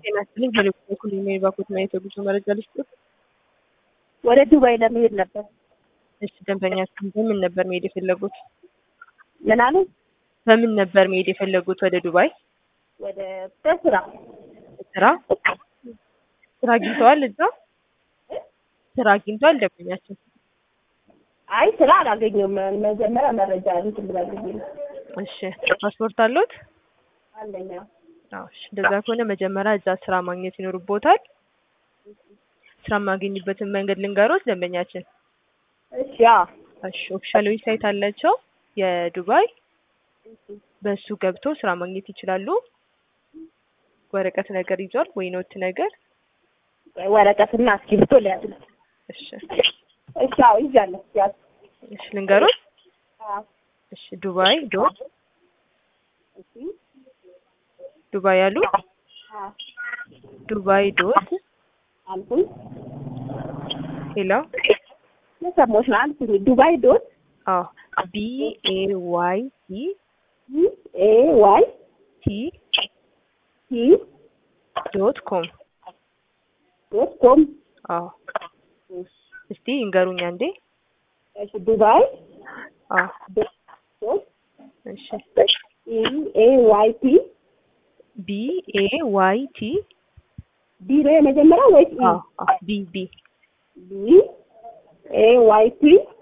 ጤና ይስጥልኝ። በሌላ በኩል የሚባኩትና የተጉዞ መረጃ ልስጥት። ወደ ዱባይ ለመሄድ ነበር። እሺ ደንበኛችን በምን ነበር መሄድ የፈለጉት? ምን አሉ? በምን ነበር መሄድ የፈለጉት ወደ ዱባይ? ወደ በስራ ስራ ስራ አግኝተዋል? እዛ ስራ አግኝተዋል ደንበኛችን? አይ ስራ አላገኘሁም። መጀመሪያ መረጃ እንትን ብላለች ነው። እሺ ፓስፖርት አለዎት? አንደኛ አዎ እሺ። እንደዛ ከሆነ መጀመሪያ እዛ ስራ ማግኘት ይኖርቦታል። ስራ የማገኝበትን መንገድ ልንገሮት ደንበኛችን። እሺ አዎ እሺ ኦፊሻል ዌብሳይት አላቸው የዱባይ በሱ ገብቶ ስራ ማግኘት ይችላሉ። ወረቀት ነገር ይዟል ወይ ኖት ነገር? ወረቀትና እስክሪብቶ ሊያዝ ነው። እሺ እሺ አዎ ይዣለሁ። ያዝ እሺ ልንገሮት። አዎ እሺ ዱባይ ዶት እሺ ዱባይ ያሉ አዎ ዱባይ ዶት አልኩኝ። ሄሎ የሰማሁሽ ነው አልኩኝ። ዱባይ ዶት አዎ ቢ ኤ ዋይ ቲ ኤ ዋይ ቲ ቲ ዶት ኮም ዶት ኮም አዎ እስቲ ይንገሩኝ አንዴ። እሺ ዱባይ አዎ ዶት እሺ ኢ ኤ ዋይ ቲ ቢ ኤ ዋይ ቲ ቢ ነው የመጀመሪያው ወይስ ኢ? አዎ አዎ ቢ ቢ ቢ ኤ ዋይ ቲ